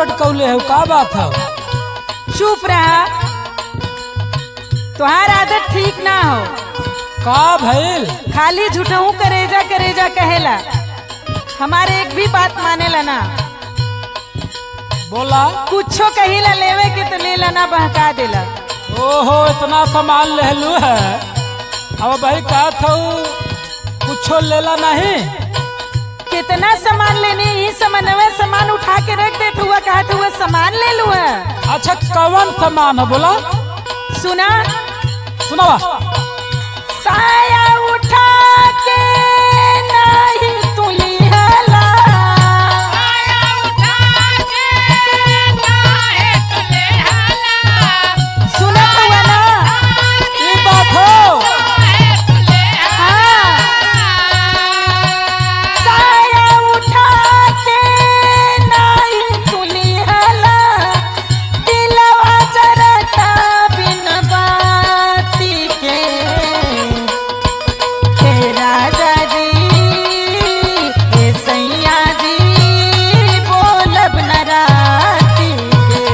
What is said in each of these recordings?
लटकौले हो का बात है चुप रहा तुहार आदत ठीक ना हो का भइल खाली झूठहू करेजा करेजा कहेला हमारे एक भी बात मानेला ना बोला कुछो कहिला लेवे के तो लेला ना बहका देला ओहो इतना सामान लेलू है अब भाई का था कुछो लेला नहीं कितना सामान लेने ही सामानवे सामान उठा के रख देत हुआ कहत हुआ सामान ले लू है अच्छा कौन सामान है बोला सुना सुनावा साया उठा के नहीं तुलिहला सुनत हुआ ना ये बात हो हाँ। साया उठा के नहीं तुलिहला दिलवा जरता बिन बाती के हे राजा जी हे सैया जी बोलब न राती के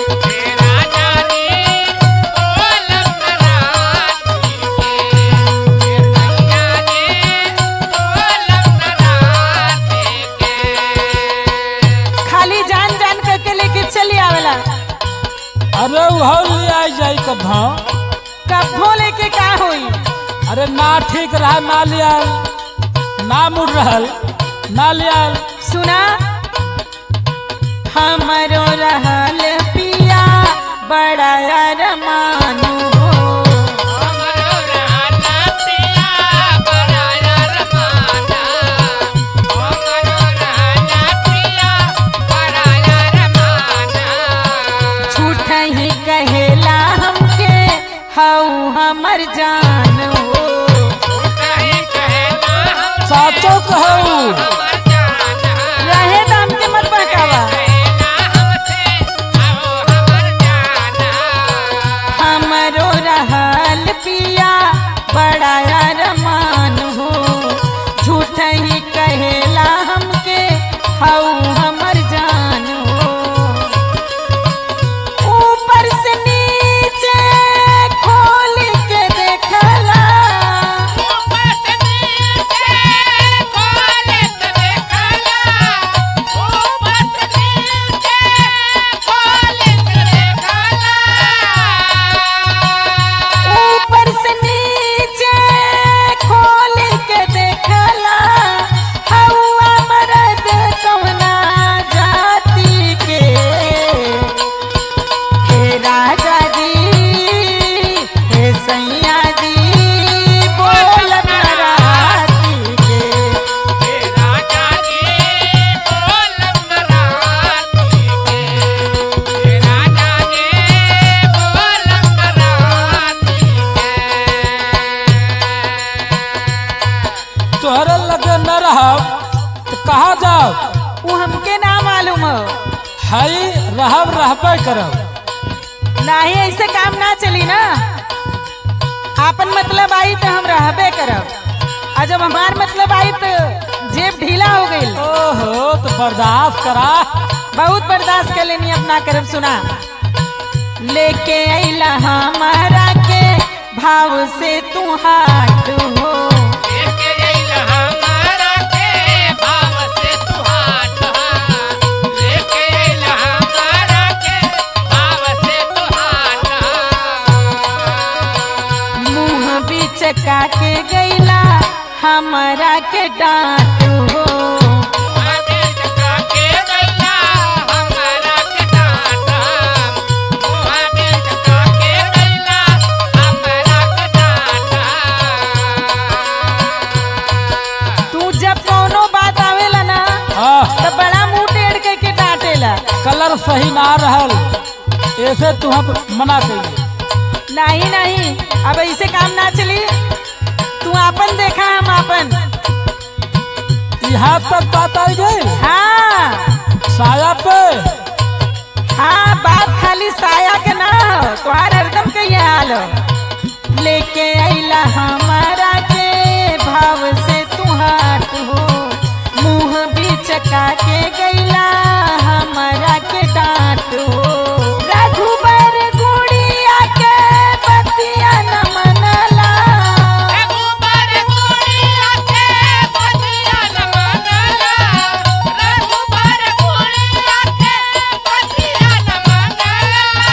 खाली जान जान करके लेके चली आवेला अरे वह ले आई जाई कभा कब्बो लेके का होई अरे ना ठीक रहा ना लियाल ना मुड़ रहल ना लियाल सुना हमरो रहल पिया बड़ा अरमानु हो झूठ ही कहेला हमके हऊ हमर जान हो साचो कहू रहे दाम के मत बहकावा हमरो रहल पिया बड़ा अरमान हो झूठ ही कहेला हमके हऊ हमर जान हो ऊपर से नीचे खोल के देखला ऊपर से नीचे खोल के देखला हवा मरद कवना जाति के हे राजा जी हे सैया जी बोल राती के तोहरे लगे न रहब तो कहाँ जाओ वो हमके ना मालूम हो हई रहब रहबे करब नाही ऐसे काम ना चली ना आपन मतलब आई तो हम रहबे करब आ जब हमार मतलब आई तो जेब ढीला हो गई ओहो तो बर्दाश्त करा बहुत बर्दाश्त कर लेनी अपना करब सुना लेके अला हमारा के भाव से तू हाट हो मुंह बिचका के गैला हमारा के डांट हो तू जब कोनो बात आवेला ना हाँ तो बड़ा मुंह टेढ़ करके डांटेला कलर सही ना रहल ऐसे तू हम मना करिए नहीं नहीं अब ऐसे काम ना चली तू आपन देखा हम आपन यहाँ तक बात आई गई हाँ साया पे हाँ बात खाली साया के ना हो तुम्हार हरदम के ये हाल हो लेके अला हमारा के भाव से तू हाट हो मुंह बीच चका के गैला हमारा के डांटो रघुबर गुड़िया के बतिया न मनला रघुबर कुड़िया के पतिया न मंगला रघुबर कुड़िया के पतिया न मंगला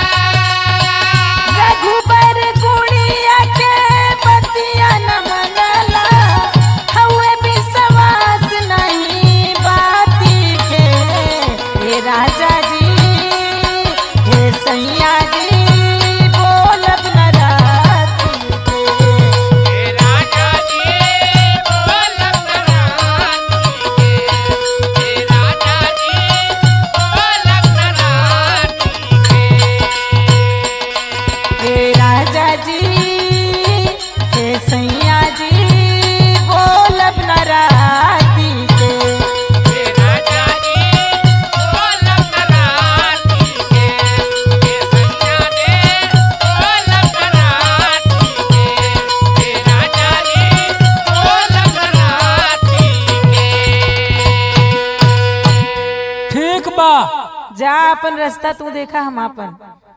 रघुबर गुड़िया के बतिया न मनला हवे विश्वास नहीं बाती के हे राजा जी हे सैया जी बोलब न राती के हे राजा जी बोलब रानी के हे राजा जी बोलब रानी के हे राजा जी हे सैया जी बोलब न राती के हे राजा जी बोलब रानी के हे सैया दे बोलब रानी के हे राजा जी बोलब रानी के ठीक बा जा अपन रास्ता तू देखा हम अपन